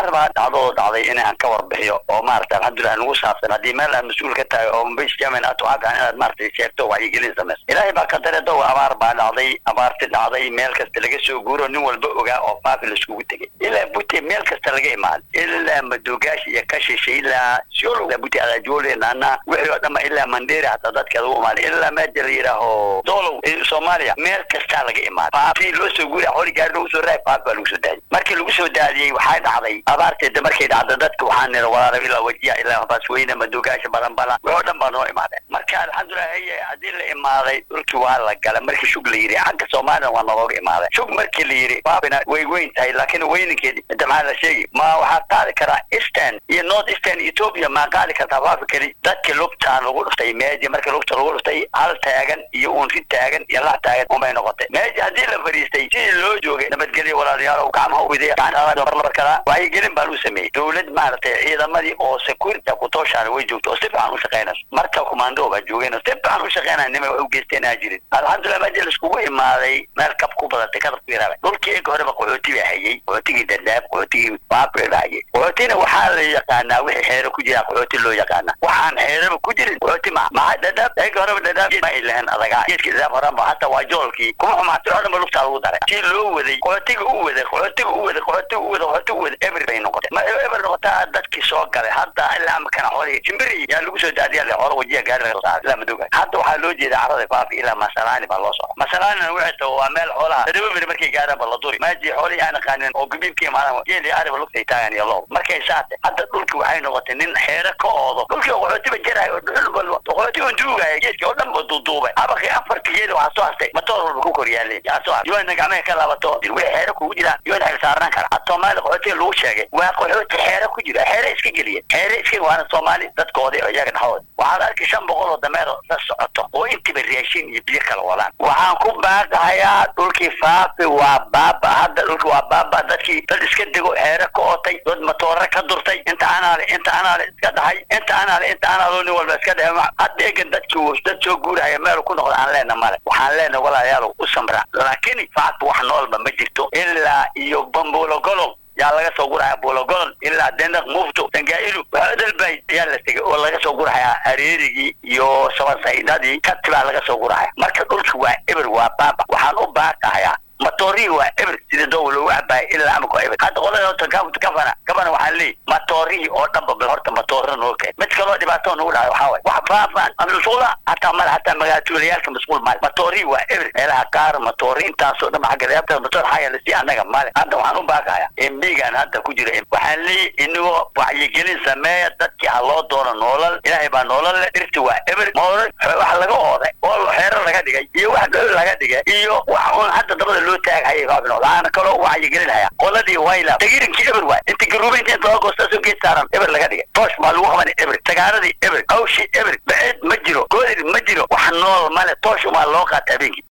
waxaan rabaa dhacdoo dhacday inaan ka warbixiyo oo maarata alxamdulilah nagu saabsan haddii meel aad mas-uul ka tahay oo mbis jamin aad waxaa fiican inaad maarata sheegto wacyigelin samayso ilaahay baa qadare dow abaar baa dhacday abaarti dhacday meel kasta laga soo guuro nin walba ogaa oo faafi laiskugu tegay ilaa bute meel kasta laga imaado ilaa madogaash iyo kashisha ilaa siolo bute adajoole naana wixii oo dhanba ilaa mandera hataa dadka lagu imaaday ilaa meja la yidhaaho dolow soomaaliya meel kastaa laga imaado faafi loo soo guura hori gaari lagu soo raay faafi baa lagu soo daadiyey markii lagu soo daadiyey waxaa dhacday abaarteeda markay dhacda dadka waxaa nira walaala ilaa wajiya ilaa basweyne madogaasha balanbala wixoo dhan baa noo imaadeen marka alxamdulilah haye haddii la imaaday dhulkii waa la gala markii shug la yidhi xagga soomaalina waa nalooga imaaday shug markii la yidhi faafina way weyn tahay laakiin weynankeedi inta maxaa la sheegi ma waxaa qaadi karaa eastern iyo north eastern ethiopia maa qaadi kartaa faafi keli dadkii lugtaan lagu dhuftay meeji markii lugta lagu dhuftay hal taagan iyo uun ri taagan iyo lax taagan unbay noqotay meeji haddii la fadhiistay sidii loo joogay nabadgelyo walaalayaal gacmaha ubiday karaa wacyigelin baan u sameeyey dowlad maaragtay ciidamadii oo security kutooshaana way joogto oo si fiican u shaqaynayso marka commando baa joogeen oo si fiican u shaqaynaya nima wax u geysteen aa jirin alxamdulilah meji laiskugu imaaday meel kab ku badatay kadab ku yaraabay dhulkii ega horeba qaxooti baa hayay qaxootigii dadaab qaxootigii baabri baa hayay qaxootina waxaa la yaqaanaa wixii xeero ku jira qaxooti loo yaqaana waxaan xeeraba ku jirin qaxooti ma maxa dadaab ega horeba dadaab ma ay lahayn adagaa geedka dadaab horanba hata waa joolkii kuma xumaatay oo dhan ba lugtaa lagu daray si loo waday qaxootiga u waday qaxootiga u waday qaxootiga u waday qaxootiga u waday eber bay noqotay ma eber noqotaa dadkii soo galay hadda ilaa amakana xoolihii jimbiri yaa lagu soo daadiya le xoolo wajiya gaari laga saaray ilaa madoga hadda waxaa loo jeeda carada faafi ilaa masalaani baa loo socda masalaanina waxay tahay waa meel xoolaha tadaba beri markay gaaraan ba la duri maaji xoolihii aan aqaanin oo gabiibka imaadaan geeli ariba lugtay taagan iyo loob markay saate hadda dhulki waxay noqotay nin xeere ka oodo dhulkii qaxootiba jarayo oo dhuxul walba qaxootiga on duugaya geedkii oo dhan ba duuduubay abaqii afarti geeli waxaa soo hastay matoor walba ku koryaalay yaa soo hastay yoona gacmaha ka laabato way xeere kugu jiraan yoona xil saarnaan kara had soomaali qaxootiga lagu sheegay waa qaxooti xeere ku jira xeere iska geliya xeere iska waana soomaali dadkoodii oo iyaga dhaxood waxaad arki shan boqol oo dameer la socoto oo intiba raashin iyo biyo kala wadaan waxaan ku baaqahayaa dhulkii faafi waa baaba hadda dhulki waa baaba dadkii dad iska dego xeere ka ootay dad matoore ka durtay inta anaale inta anaale iska dhahay inta anaale inta anaalo nin walba iska dhahay hadda egan dadkii dad soo guurahaya meel ku noqda aan leena male waxaan leena walaalayaal u samra laakiin faafi wax noolba ma jirto ilaa iyo bambuulo golob yaa laga soo guraya buulogolon ilaa denaq mufto dangaa'ilu dalbay ayaa la tegay oo laga soo gurahayaa hareerigii iyo sabasaydadii kati baa laga soo gurahaya marka dhulki waa eber waa baaba waxaan u baaqahayaa matoorihii waa eber sida doowa loogu cabaaya ilaa amaka waa eber hadda qolada horta gafana gafana waxaan leeyahy matoorihii oo dhanba bal horta matoora noo keen mid kaloo dhibaatoo nagu dhahay waxaa waay wax faafaan masquula hataa male hataa magaalatuulayaalka masquul male matoorihii waa eber meelaha qaar matoori intaasoo dhan xagga reebta matoor xaa yeela si annaga male hadda waxaan u baaqaya embigaan hadda ku jira waxaan leeyahy inagoo wacyigelin sameeya dadkii ha loo doono noolal ilaahay baa noolal leh dhirti waa eber moolal wax laga ooday oo xeero laga dhigay iyo wax dhol laga dhigay iyo wax uun hadda dabada loo taagahayay faafino waxaana kaloo wacyigelinaya qoladii wayla tagirinkii eber waay inta garuubaynta inta loo goostaasoo geed saaran eber laga dhigay toosh baa lagu qabanay eber sagaaradii eber awshi eber baceed ma jiro goodir ma jiro wax nool male toosh umaa loo qaata habeenkii